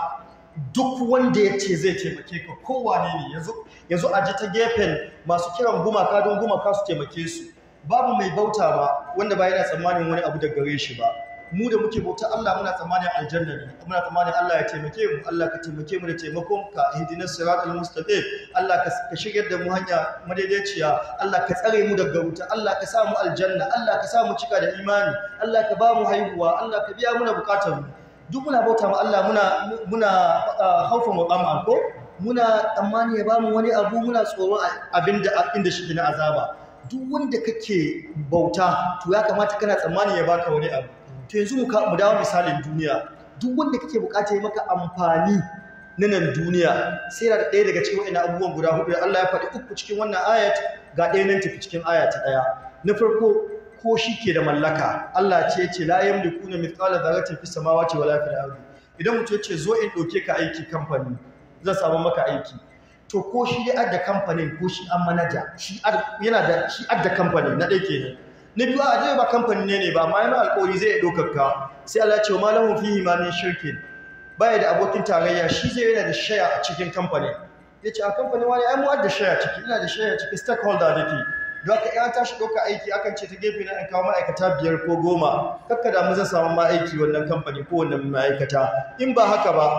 duk wanda ya ce zai taimake ka kowane ne yanzu yanzu a ji ta gefen masu kiran gumaka don gumaka su taimake su babu mai bauta ba wanda ba yana tsammanin wani abu da gare shi ba mu da muke bauta Allah muna tsammanin aljanna ne muna tsammanin Allah ya taimake mu Allah ka taimake mu da taimakon ka ihdinas siratal mustaqim Allah ka ka shigar da mu hanya madaidaiciya Allah ka tsare mu daga wuta Allah ka sa mu aljanna Allah ka sa mu cika da imani Allah ka ba mu haihuwa Allah ka biya muna bukatar mu duk muna bauta ma Allah muna muna haufan wa qam'a ko muna tsammani ya ba mu wani abu muna tsoron abinda inda shi na azaba duk wanda kake bauta to ya kamata kana tsammani ya baka wani abu to yanzu mu mu dawo misalin duniya duk wanda kake bukata ya maka amfani na nan duniya sai da ɗaya daga cikin wa'annan abubuwan guda hudu Allah ya faɗi uku cikin wannan ayat ga ɗaya nan tafi cikin aya ta ɗaya na farko ko shi ke da mallaka Allah ce ce la yamlikuna mithqala dharratin fis samawati wala fil ardi idan mutum ya ce zo in ɗauke ka aiki kamfani zan samu maka aiki to ko shi dai adda kamfanin ko shi an manaja shi yana da shi adda kamfani na ɗaya kenan na biyu a je ba kamfani ne ne ba amma yana alƙawari zai ɗaukar ka sai Allah ya ce ma lahum fihi ma min shirkin baya da abokin tarayya shi zai yana da shaya a cikin kamfani yace a kamfani wani ai mu adda shaya ciki ina da shaya ciki stakeholder dake don haka ya tashi ɗauka aiki akan ce ta gefe na in kawo ma'aikata biyar ko goma kakka da mu zan samu ma aiki wannan kamfani ko wannan ma'aikata in ba haka ba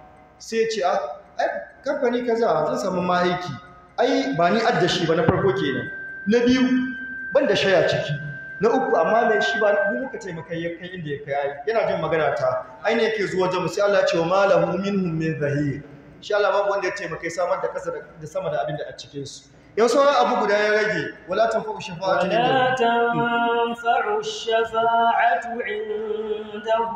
sai ce a ai kamfani kaza zan samu ma aiki ai ba ni adda shi ba na farko kenan na biyu ban da shaya ciki na uku amma mai shi ba mu muka taimaka ya kai inda ya kai yana jin magana ta ai ne yake zuwa jamu sai Allah ya ce wa malahu minhum min zahir shi Allah babu wanda ya taimaka samar da kasa da sama da abin da a cikin su yau sauran abu guda ya rage wala tanfa'u shafa'atu ولا تنفع الشفاعة عنده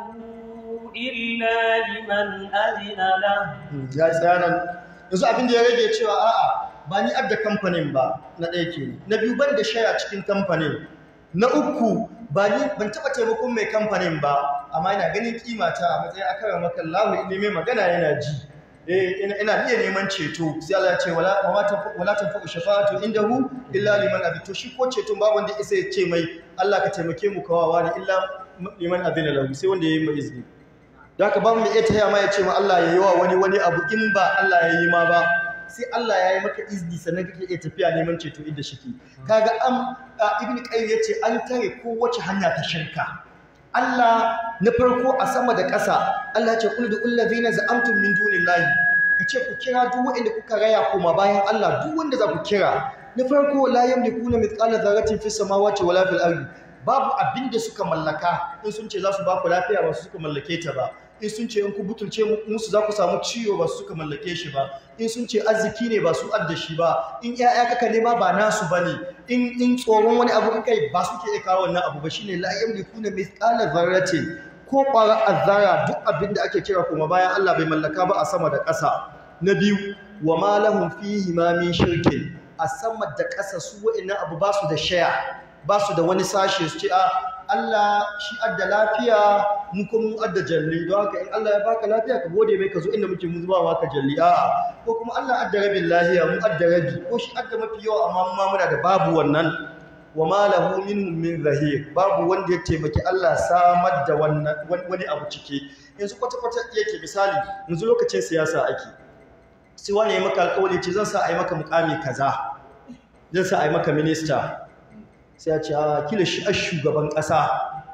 إلا لمن أذن له ya tsaya nan yanzu abin da ya rage cewa a'a ba ni adda kamfanin ba na ɗaya ke na biyu ban da shaya cikin kamfanin na uku ba ni ban taɓa taimakon mai kamfanin ba amma ina ganin kimata a matsayin akara maka lahu ne mai magana yana ji eh ina ina iya neman ceto sai Allah ya ce wala wa ta wala tanfa'u shafa'atu indahu illa liman adina to shi ko ceton babu wanda isa ya ce mai Allah ka taimake mu kawawa ne illa liman adina lahu sai wanda ya yi mai izini da haka ba mu iya taya ma ya ce ma Allah ya yi wa wani wani abu in ba Allah ya yi ma ba sai Allah ya yi maka izini sannan kake iya tafiya neman ceto inda shike kaga am ibn qayyim yace an tare kowace hanya ta shirka Allah na farko a sama da ƙasa Allah ya ce qul dul ladina za'amtum min dunillahi kace ku kira duk wanda kuka raya kuma bayan Allah duk wanda za ku kira na farko la yamlikuna mithqala dharratin fis samawati wala fil ardi babu abinda suka mallaka in sun ce za su ba ku lafiya ba su suka mallake ta ba in sun ce in ku butulce musu za ku samu ciwo ba su suka mallake shi ba in sun ce arziki ne ba su adda shi ba in ƴaƴa kaka nema ba nasu bane in in tsoron wani abu kaka ba su ke iya kawo wannan abu ba shine la yamlikuna mithqala dharratin ko ƙwara azzara duk abin da ake kira kuma bayan Allah bai mallaka ba a sama da ƙasa na biyu wa ma lahum fihi ma min shirkin a sama da ƙasa su wa'annan abu ba su da shaya ba su da wani sashe su ce a Allah shi adda lafiya mu kuma mu adda jalli don haka in Allah ya baka lafiya ka gode mai ka zo inda muke mu zuba maka jalli a'a ko kuma Allah adda rabin lafiya mu adda rabi ko shi adda mafi yawa amma mu ma muna da babu wannan wa ma lahu minhum min zahir babu wanda ya taimaki Allah samar da wannan wani abu cike yanzu kwata kwata yake misali yanzu lokacin siyasa ake sai wani ya maka alƙawari ce zan sa a yi maka mukami kaza zan sa a yi maka minista sai ya ce a kila shi a shugaban ƙasa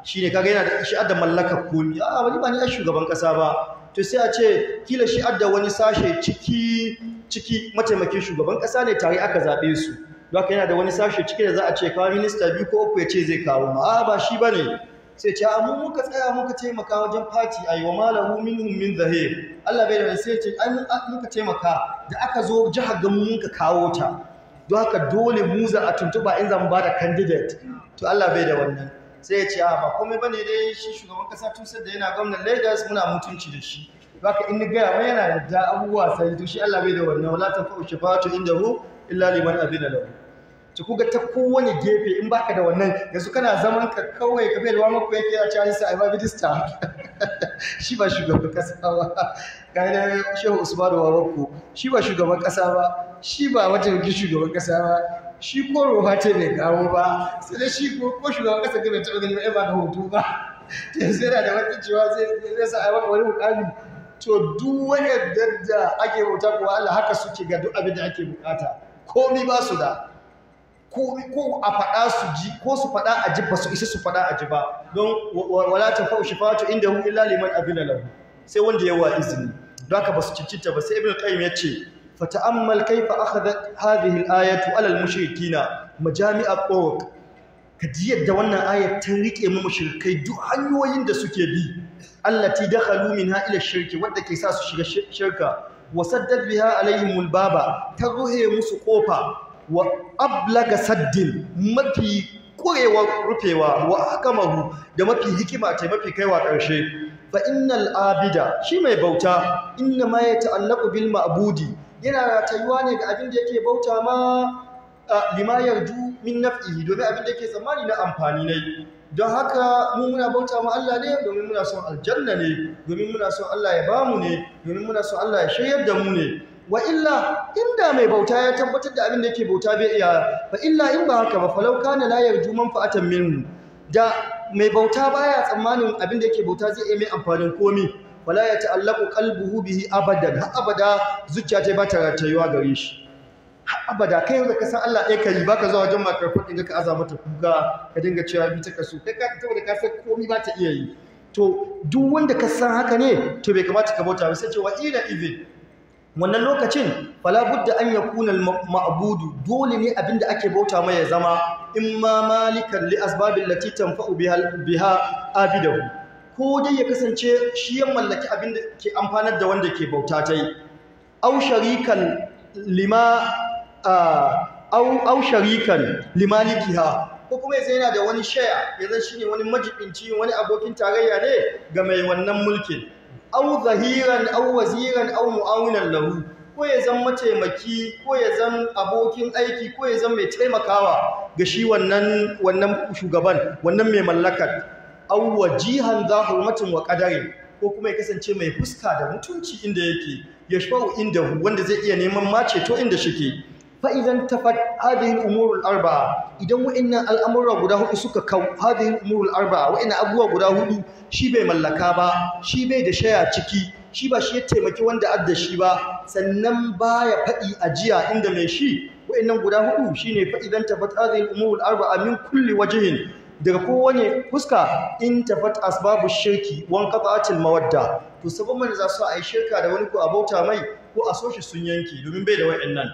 shine kaga yana da shi adda mallakar komi a wani ba ni a shugaban kasa ba to sai a ce kila shi adda wani sashe ciki ciki mataimakin shugaban kasa ne tare aka zabe su don haka yana da wani sashe ciki da za a ce kawo minista biyu ko uku ya ce zai kawo ma a ba shi bane sai ce a mu muka tsaya muka taimaka wajen fati ayi wa malahu minhum min zahir Allah bai da wani sai ce ai muka taimaka da aka zo jihar ga mu muka kawo ta don haka dole mu za a tuntuba in zan ba da candidate to Allah bai da wannan sai ya ce a ba komai bane dai shi shugaban kasa tun da yana gwamnan Lagos muna mutunci da shi don haka in ni gaya mai yana da abubuwa sai to shi Allah bai da wannan wala tanfa'u shafa'atu indahu illa liman abina lahu to kuga ta kowane gefe in baka da wannan yanzu kana zaman ka kawai ka bai da wani yake ya ci sai ai ba bidista shi ba shugaban kasa ba kai da Shehu Usman Wawako shi ba shugaban kasa ba shi ba wata shugaban kasa ba shi ko roha ce bai kawo ba sai da shi ko ko shugaban kasa ga bai taɓa gani ba ba da hoto ba yanzu yana da wata cewa zai zai sa ai maka wani mukami to duk wani da ake bauta ko Allah haka suke ga duk abin da ake bukata komai ba su da ko ko a faɗa su ji ko su faɗa a ji ba su isa su faɗa a ji ba don wala ta fa'u shifatu inda hu illa liman abina lahu sai wanda ya wa izini don haka ba su cincita ba sai ibn qayyim ya ce fata'ammal kaifa akhadhat hadhihi al-ayatu 'ala al-mushrikina majami'a turuq ka ji yadda wannan ayat ta rike mu mushrikai duk hanyoyin da suke bi allati dakhalu minha ila shirki wanda ke sa su shiga shirka wa saddad biha alaihim al-baba ta ruhe musu kofa wa ablaga saddin mafi kurewa rufewa wa hakamahu da mafi hikima ce mafi kaiwa ƙarshe fa innal abida shi mai bauta inna ma yata'allaqu bil ma'budi yana ratayuwa ne ga abin da yake bauta ma lima yarju min naf'ihi domin abin da yake tsammani na amfani ne don haka mu muna bauta ma Allah ne domin muna son aljanna ne domin muna son Allah ya bamu ne domin muna son Allah ya shiryar da mu ne wa illa inda mai bauta ya tabbatar da abin da yake bauta bai iya fa illa in ba haka ba falau kana la yarju manfa'atan minhu da mai bauta baya tsammanin abin da yake bauta zai iya mai amfanin komi wala ya ta'allaqu qalbuhu bihi abadan har abada zuciya ta ba ta ratayuwa gare shi har abada kai da ka san Allah ɗaya kai baka zuwa wajen makar kudin ka aza mata kuka ka dinga cewa bi ta kaso kai ka saboda ka san komi ba ta iya yi to duk wanda ka san haka ne to bai kamata ka bauta ba sai ce wa ila idin wannan lokacin fala budda an yakuna al-ma'budu dole ne abinda ake bauta mai ya zama imma malikan li asbabil lati tanfa'u biha biha abidahu ko dai ya kasance shi ya mallaki abinda ke amfanar da wanda ke bauta tai aw sharikan lima aw aw sharikan limalikiha ko kuma yanzu yana da wani share yanzu shine wani majibinci wani abokin tarayya ne ga mai wannan mulkin au zahiran au waziran au mu'awinan lahu ko ya zan mataimaki ko ya zan abokin aiki ko ya zan mai taimakawa ga shi wannan wannan shugaban wannan mai mallakar au wajihan za hurmatin wa qadarin ko kuma ya kasance mai fuska da mutunci inda yake yashfa'u inda wanda zai iya neman mace to inda shike fa idan tafat hadhihi al-umur al-arba'a idan wa'annan al'amura guda hudu suka kau hadhihi al-umur al-arba'a wa'annan abubuwa guda hudu shi bai mallaka ba shi bai da shaya ciki shi ba shi ya taimaki wanda adda shi ba sannan baya faɗi ajiya inda mai shi wa'annan guda hudu shine fa idan tafat hadhihi al-umur al-arba'a min kulli wajhin daga kowane fuska in tafat asbabu shirki wan qata'atil mawadda to sabon da za su a yi shirka da wani ko a bauta mai ko a so shi sun yanki domin bai da wa'annan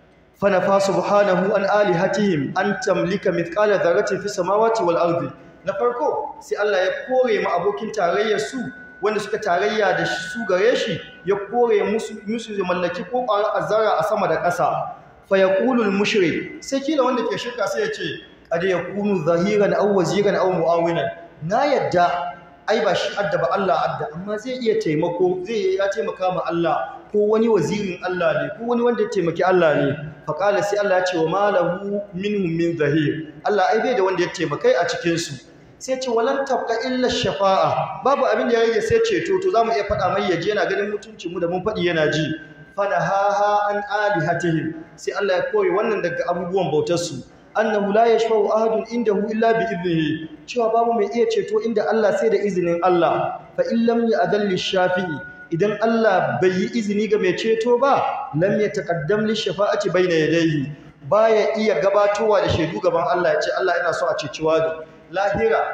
fanafa subhanahu an alihatihim an tamlika mithqala dharratin fi samawati wal ardi na farko sai Allah ya kore mu abokin tarayyar su wanda suka tarayya da su gare shi ya kore musu musu mallaki ko ƙwara azara a sama da ƙasa fa yaqulu al mushrik sai kila wanda ke shirka sai ya ce qad yakunu zahiran aw waziran aw muawinan na yadda ai ba shi adda ba Allah adda amma zai iya taimako zai ya taimaka ma Allah ko wani wazirin Allah ne ko wani wanda ya taimaki Allah ne faƙala sai Allah ya ce wa malahu minhum min zahir Allah ai bai da wanda ya taimakai a cikin su sai ce walan tabqa illa shafa'a babu abin da ya rage sai ceto to zamu iya faɗa mai yaje yana ganin mutuncin mu da mun faɗi yana ji fana ha ha an alihatihim sai Allah ya koyi wannan daga abubuwan bautar su annahu la yashfa'u ahadun indahu illa bi idnihi cewa babu mai iya ceto inda Allah sai da izinin Allah fa in lam ya'dhal shafi'i idan Allah bai yi izini ga mai ceto ba lam yataqaddam li shafa'ati bayna yadayhi baya iya gabatowa da shaidu gaban Allah ya ce Allah ina so a ceci wani lahira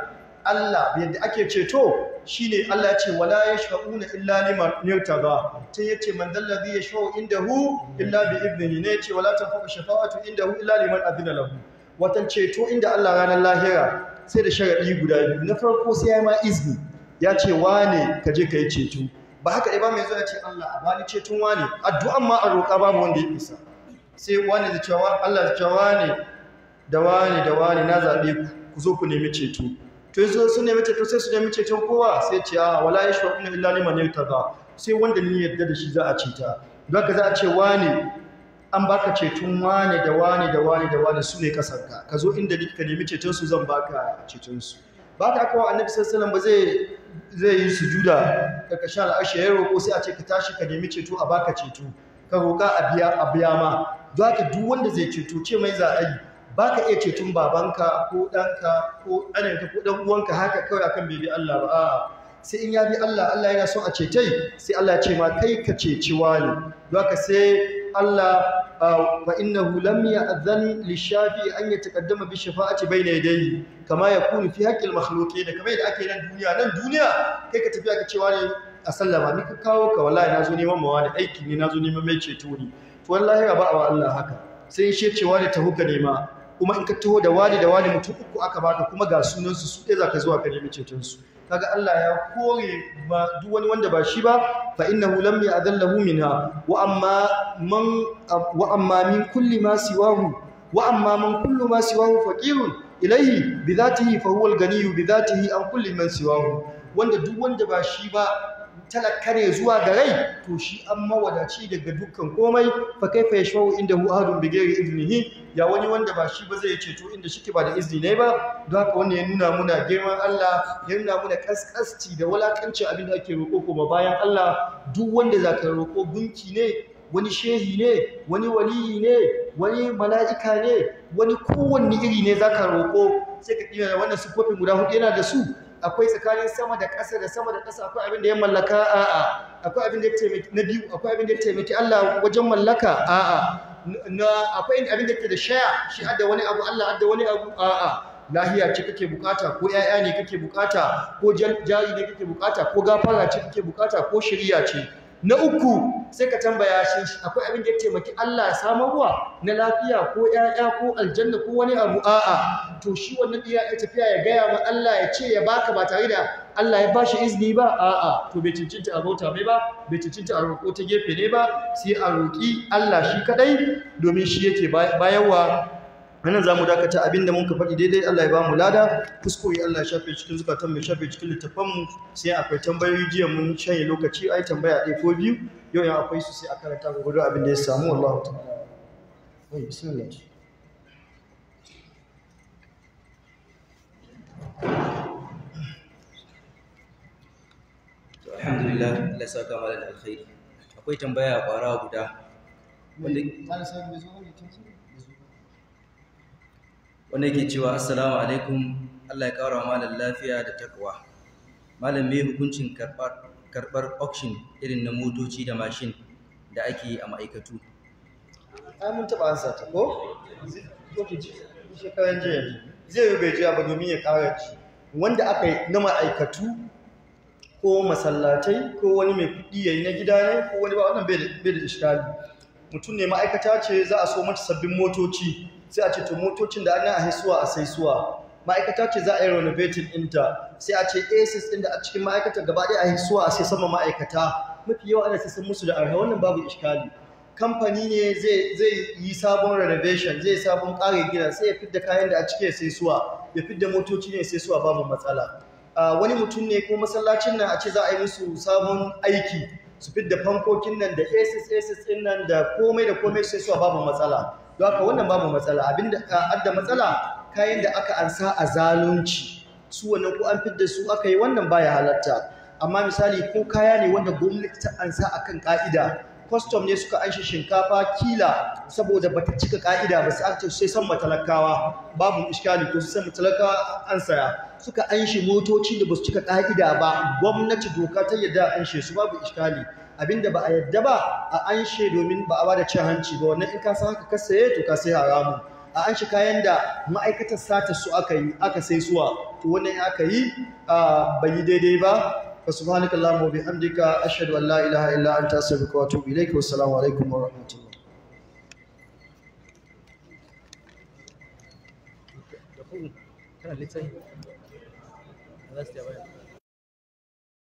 Allah yadda ake ceto shine Allah ya ce wala yashfa'una illa liman yartada sai yace man dallazi yashfa'u indahu illa bi idnihi ne yace wala tanfa'u shafa'atu indahu illa liman adina lahu watan ceto inda Allah ranar lahira sai da sharadi guda biyu na farko sai ya ma izini ya ce wane ka je ka yi ceto ba haka ɗaya ba mai zuwa ya ce Allah a bani ceton wane addu'an ma a roƙa babu wanda ya isa sai wane da cewa Allah da cewa wane da wane da wane na zaɓe ku ku zo ku nemi ceto to yanzu sun nemi ceto sai su nemi ceton kowa sai ce a wala ya shafa ina illa liman yartada sai wanda ni yadda da shi za a ceta don haka za a ce wane an baka ceton wane da wane da wane da wane su ne kasarka ka zo inda ka nemi ceton su zan baka ceton su ba ka kawo annabi sallallahu ba zai zai yi sujuda karkashin al'ashe ya roƙo sai a ce ka tashi ka nemi ceto a baka ceto ka roƙa a biya a biya ma don haka duk wanda zai ceto ce mai za a yi ba ka iya ceton babanka ko ɗanka ko ɗanenka ko ɗan uwanka haka kawai akan bai bi Allah ba a'a sai in ya bi Allah Allah yana son a cetai sai Allah ya ce ma kai ka ceci wani don haka sai Allah wa innahu lam ya'zan lishafi an yataqaddama bi shafa'ati bayna yadayhi kama yakunu fi haqqil makhluqin kamar yadda ake nan duniya nan duniya kai ka tafi aka cewa ne a sallama ni ka kawo ka wallahi nazo neman mawa da aiki ne nazo neman mai ceto ne to wallahi ba wa Allah haka sai shi cewa ne taho ka nema kuma in ka taho da wani da wani mutum uku aka baka kuma ga sunan su su ɗaya zaka zuwa ka nemi ceton su kaga Allah ya kore ba duk wani wanda ba shi ba fa innahu lam ya'dallahu minha wa amma man wa amma min kulli ma siwahu wa amma man kullu ma siwahu faqirun ilayhi bi dhatihi fa huwa al-ganiyyu bi dhatihi an kulli man siwahu wanda duk wanda ba shi ba talaka ne zuwa ga rai to shi an mawadaci daga dukkan komai fa kaifa yashau inda hu ahadun bi ghairi iznihi ya wani wanda ba shi ba zai ceto inda shike ba da izini ne ba don haka wannan ya nuna muna girman Allah ya nuna muna kaskasci da wulakanci abin da ake roƙo kuma bayan Allah duk wanda zaka roƙo gunki ne wani shehi ne wani waliyi ne wani mala'ika ne wani kowanne iri ne zaka roƙo sai ka kira wannan sifofin guda hudu yana da su akwai tsakanin sama da ƙasa da sama da ƙasa akwai abin da ya mallaka a'a akwai abin da ya taimaki na biyu akwai abin da ya taimaki Allah wajen mallaka a'a na akwai abin da yake da shaya shi adda wani abu Allah adda wani abu a'a lahiya ce kake bukata ko ƴaƴa ne kake bukata ko jari ne kake bukata ko gafara ce kake bukata ko shiriya ce na uku sai ka tambaya shi akwai abin da ya taimaki Allah samarwa na lafiya ko ƴaƴa ko aljanna ko wani abu a'a to shi wannan iya ya tafiya ya gaya ma Allah ya ce ya baka ba tare da Allah ya bashi izini ba a'a to bai cincinta a bauta mai ba bai cincinta a roƙo ta gefe ne ba sai a roƙi Allah shi kadai domin shi yake bayarwa wannan zamu dakata abinda mun ka faɗi daidai Allah ya bamu lada kuskure Allah ya shafe cikin zukatan mu shafe cikin littafan mu sai akwai tambayoyi jiya mun shanye lokaci ai tambaya ɗaya ko biyu yau ya akwai su sai a karanta gurgurdu abin da ya samu wallahi ta'ala wai bismillah alhamdulillah Allah ya saka mana da alkhairi akwai tambaya kwara guda wanda wanda yake cewa assalamu alaikum Allah ya kara malam lafiya da takwa malam me hukuncin karbar karbar auction irin na motoci da mashin da ake yi a ma'aikatu ai mun taɓa ansa ta ko ko ki ji shekaran jiya zai yi bai jiya ba domin ya ƙara ci wanda aka yi na ma'aikatu ko masallatai ko wani mai kuɗi ya yi na gida ne ko wani ba wannan bai da iskali mutum ne ma'aikata ce za a so mata sabbin motoci sai a ce to motocin da ana a haisuwa a saisuwa ma'aikata ce za a yi renovating ɗinta sai a ce asis ɗin da a cikin ma'aikata gaba ɗaya a haisuwa a sai sama ma'aikata mafi yawa ana sai musu da arha wannan babu iskali kamfani ne zai yi sabon renovation zai sabon ƙare gina sai ya fidda kayan da a cike sai suwa ya fidda motoci ne sai suwa babu matsala wani mutum ne ko masallacin nan a ce za a yi musu sabon aiki su fidda fankokin nan da asis asis din nan da komai da komai sai suwa babu matsala don haka wannan babu matsala abinda adda matsala kayan da aka ansa a zalunci su wannan ko an fidda su aka yi wannan baya halatta amma misali ko kaya ne wanda gwamnati ta ansa akan ka'ida custom ne suka anshi shinkafa kila saboda bata cika ka'ida ba sai sai san matalakawa babu iskali ko sai matalakawa an saya suka anshi motoci da basu cika ka'ida ba gwamnati doka ta yadda anshe su babu iskali abinda ba a yadda ba a anshe domin ba a bada cin hanci ba wannan in ka san haka ka saye to ka sai haramu a an shi kayan da ma'aikatar sata su aka yi aka sai suwa to wannan aka yi a bai yi daidai ba fa subhanakallahumma wa bihamdika ashhadu an la ilaha illa anta astaghfiruka wa atubu ilaik wa assalamu alaikum wa rahmatullah kana littafi za su